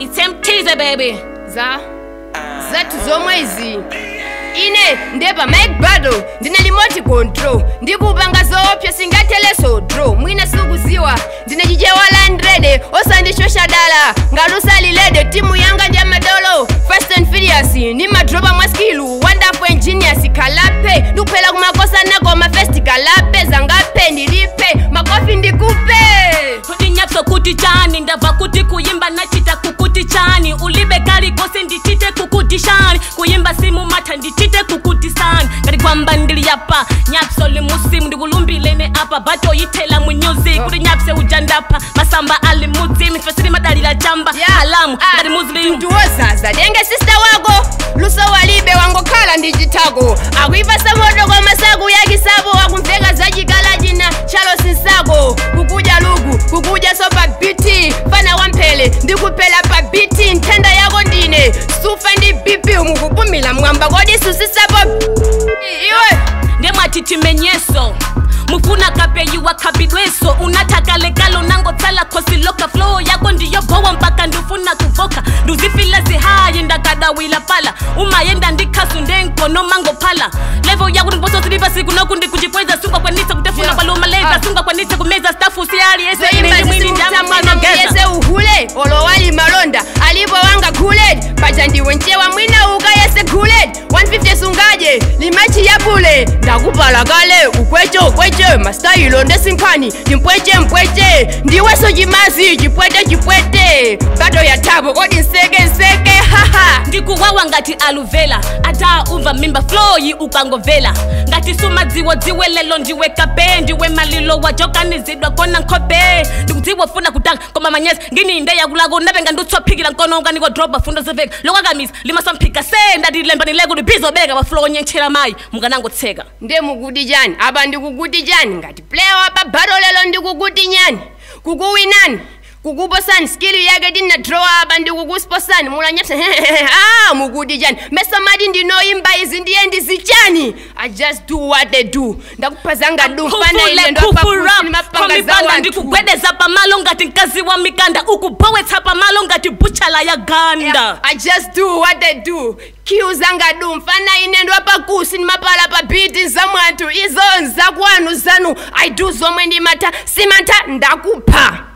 It's empty, baby. za zathu zomwe izi ine ndepa mike battle ndine remote control ndikupanga zoopsa singatheleso draw mwina sikuziwa ndine chichewa landrede osandishosha dala ngalusalilede timu yanga ndi amadolo fast and furious ni madropa mwa skilu wonderful engineers kalape ndikuphela kumakosa nako mafesti kalape zangape ndilipe makofi ndikupe kuti nyapso kuti chani ndabva kuti kuyimba nachita kukuti chani ulibe kali kose ndichite kukuti shani kuyimba simu matha ndichite kukuti sani ngati kwamba ndili yapa nyapso limusimu ndikulumbilene apa batoyithela mu music kuti nyapse ujandapha masamba ali mudzimu ife sili madalira chamba alamu ngati muslim ndiwozaza denge sista wako luso walibe wangokhala ndi chithako akuipasa moto kwa masaku yakisabo akumveka zachikala china chalo sinsako kukudya lugu kukudya so pa biti fana wamphele ndikuphela pa biti nthenda yako ndine sufa ndi bp mukupumila mwamba kodi susisapo iwe ndemwati timenyeso mufuna kapeyiwa khabidweso unathakalekalo nangotsala khosi loka flow yako ndiyogowa mpaka ndifuna kuvoka nduzifila zihayi ndakadawila pala umayenda ndikhasu ndenkono mangophala levo yako ndiposo silipa siku noku ndikuchikweza sungakwanise kutefuna Yeah. kwalumaleza Ah. sungakwanise kumeza stafu siyali ese zoimba ili mwini zisimutamwina ndamwanogeza yese uhule olowali malonda alipo wanga khuled paja ndiwe ncewa mwina uka yese khuled 150 sungaje limachi yapule ndakupala kale ukweche ukweche mastayilo ndesinkhani ndimpweche mpweche ndiweso chimazi chipwete chipwete bato ya thabo kodi nseke nseke haha ndikuwawa ngati aluvela ata umva mimba floyi ukangovela ngati sumadziwo dziwe lelo ndiwe kape ndiwe malilo wajokanizidwa kona nkhope ndikudziwa funa kutanga koma manyezi ngini inde yakulako napenga ndutsophikira nkono ukaniko droba fundo zeveka lokwakamisa limasamphika se ndatilembanile kuti bizobeka paflo onyentchera mayi mukanangotseka nde mukuti chani apa ndikukuti chani ngati player wapa bhato lelo ndikukuti nyani kukuwinani kukuposani skili yake tina draw apa ndikukusposani mulanyapsa ah mukuti chani mesamati ndinoyimba izi ndiye ndizichani i just do what they do ndakuphazanga dumpana ine ndopapanga za ndikupanga wanthu ndikugwedeza pamalo ngati mkazi wa mikanda ukubowetsa pamalo ngati buchala ya ganda I just do what they do kiu zanga du mfana ine ndwapakusi ndimapala pa biti za mwanthu izo nzakwanu zanu i do zomwe ndimata simata ndakupha